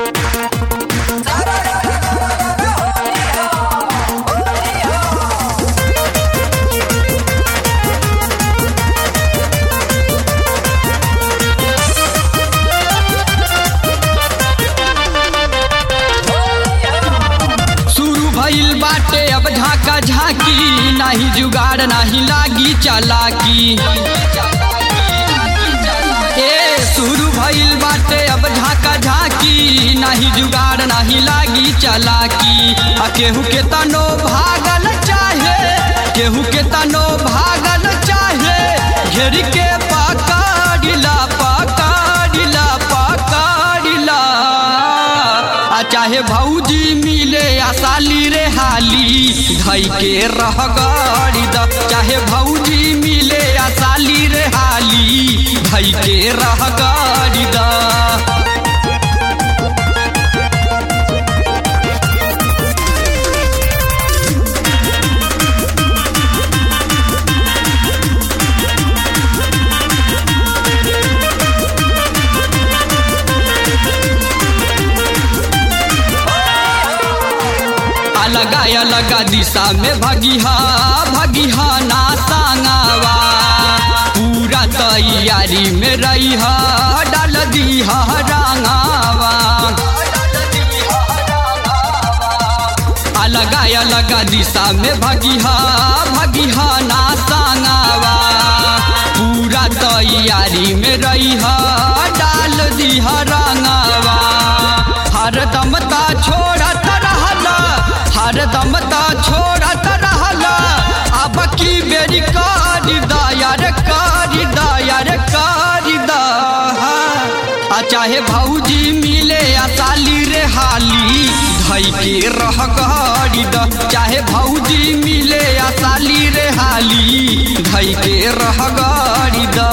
शुरू भइल बाटे अब झाका झाकी नाही जुगाड़ नाही लागी चालाकी ए शुरू भइल बाटे अब झाका झाकी नाही जुगाड़ नाही लागी चालाकी आ केहू के तनो भागल चाहे केहू के तनो भागल चाहे घेर के पकड़िला पकड़िला पकड़िला आ चाहे भौजी मिले आ साली रे हाली धई के रह गड़ी द चाहे भौजी मिले आ साली रे हाली धई के रह गड़ी द अलगा अलगा दिशा में भगिहा भगिहा ना सांगावा पूरा तैयारी में रहिहा डाल दीहा रंगावा अलगा अलगा दिशा में भगिहा भगिहा ना सांगावा पूरा तैयारी में रहिहा डाल दीहा रंगावा हरदम ता छोड़त रहला हरदम ता छोड़त रहला अब की बेरी कारी दायर कारी दायर कारी दा आ चाहे भौजी मिले आ साली रे हाली धई के रह गाड़ी द चाहे भौजी मिले आ साली रे हाली धई के रह गाड़ी द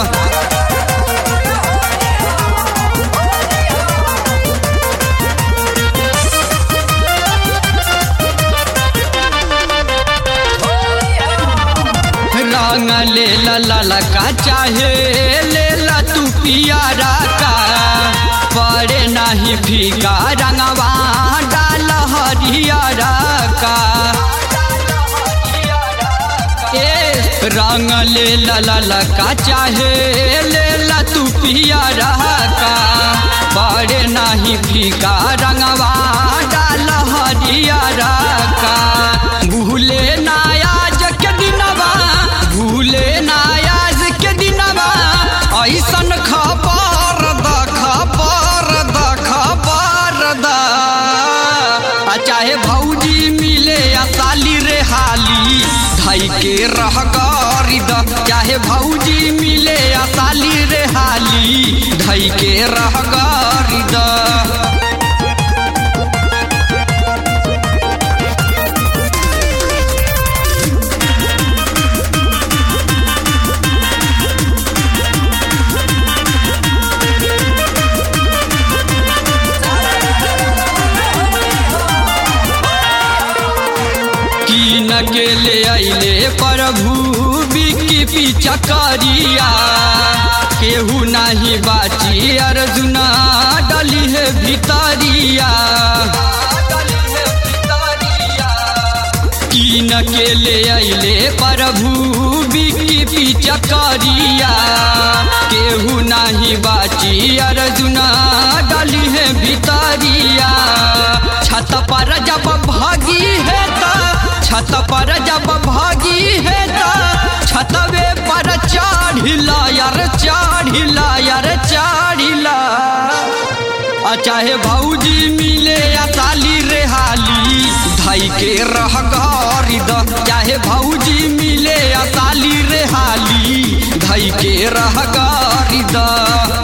रंग ले ला ला ला का चाहे ले ला तू पियारा का पड़े नहीं फीका रंगवा डाल हरियारा का ए रंग ले ला ला ला का चाहे ले ला तू पियारा का पड़े नहीं फीका रंगवा डाल हरियारा का भूले नायाज के दिनवा भूले नायाज के दिनवा ऐसन खबर द खबर द खबर द आ चाहे भौजी मिले आ साली रे हाली धई के रह गरी द चाहे भौजी मिले आ साली रे हाली धई के रह गरी द कीन के ले अइले प्रभु बिकी पीछा करिया केहू नाही बाची अर्जुना डली है भितरिया कीन के ले अइले प्रभु बिकी पीछा करिया केहू नाही बाची अर्जुना डली है भितरिया छत पर जब भागी है त छत पर जब भागी है त छतवे पर चढ़िला यार चढ़िला यार चढ़िला आ चाहे भौजी मिले या साली रे हाली धई के रह गरी द चाहे भौजी मिले या साली रे हाली धई के रह गरी द